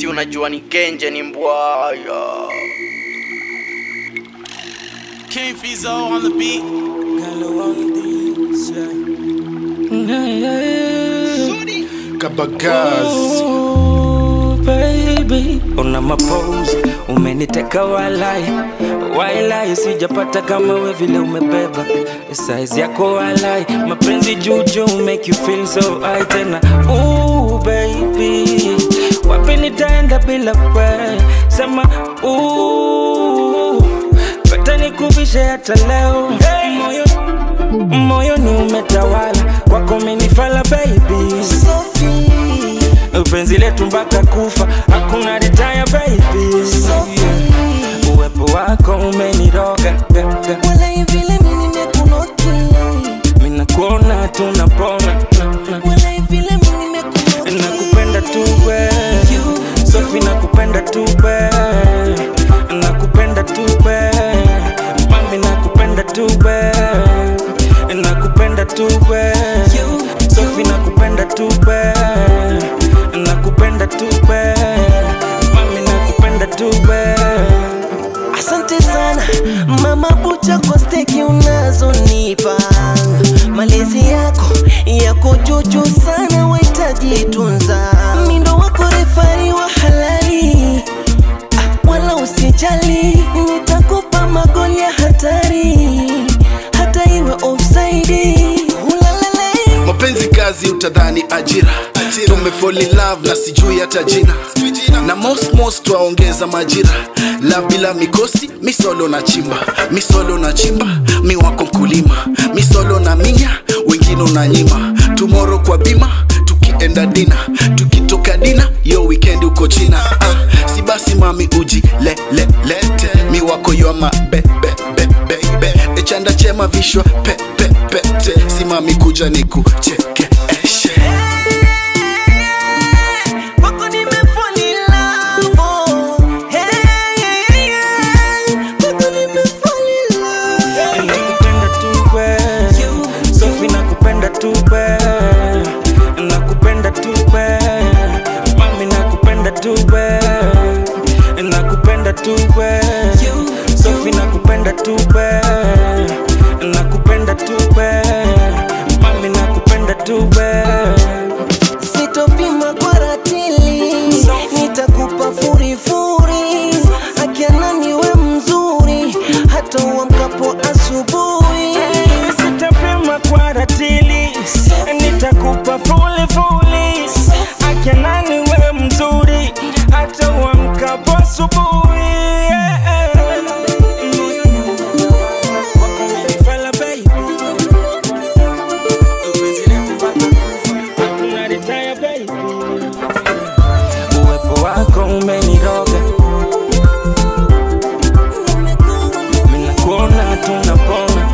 si unajua ni genje ni mbwaya King Fizo on the beat. Kabagazi Oh, baby una mapose umeniteka walai wailai sijapata kama we vile umebeba size yako walai mapenzi juju make you feel so high tena Ooh, baby wapi nitaenda bila we sema ooh, pata nikuvishe hata leo moyo moyoni umetawala kwako menifala baby penzi letu mpaka kufa hakuna retire baby yeah. uwepo wako umeniroga ga, ga. Walai vile mimi nimekunoki minakuona tunapona na, na. Walai vile mimi nimekunoki nakupenda tu we sofi nakupenda tu we nakupenda tu we mami nakupenda tu we nakupenda tu we sofi nakupenda tu we nakupenda tu we mami nakupenda tu we Asante sana mama bucha kwa steki unazonipa, malezi yako yako juju sana, wahitaji tunza. Mindo wako refari wa halali, ah, wala usijali, nitakupa magoli ya hatari, hata iwe offside. Ulalala. mapenzi kazi utadhani ajira tumefall in love na sijui hata jina na most most twaongeza majira love bila mikosi misolo na chimba misolo na chimba mi wako mkulima misolo na minya wengine unanyima tumoro kwa bima tukienda dina tukitoka dina yo weekend uko china ah, si basi mami uji le, le, lete mi wako yoma be, be, be, be, be. echanda chema vishwa pe, pe, pete simami kuja nikuchekeshe Wako nimefall in love, oh. Hey, hey, hey. Wako nimefall in love. nakupenda tu we sofi nakupenda tu we nakupenda tu we mami nakupenda tu we nakupenda tu we sofi nakupenda tu we nakupenda tu we mami nakupenda tu we Sitopima kwa ratili, nitakupa furifuri. Akiana niwe mzuri, hata uamkapo asubuhi. sitapima kwa ratili nitakupa fuli fuli akinani we mzuri hata uamkapo asubuhi Wakumenifala, baby. Upenzi letu mpaka kufa. Hakuna retire, baby. uwepo wako umeniroga minakuona tunapona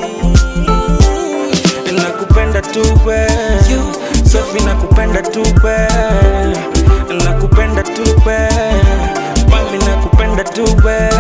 nakupenda tu we sofi nakupenda tu we nakupenda tu we mami nakupenda tu we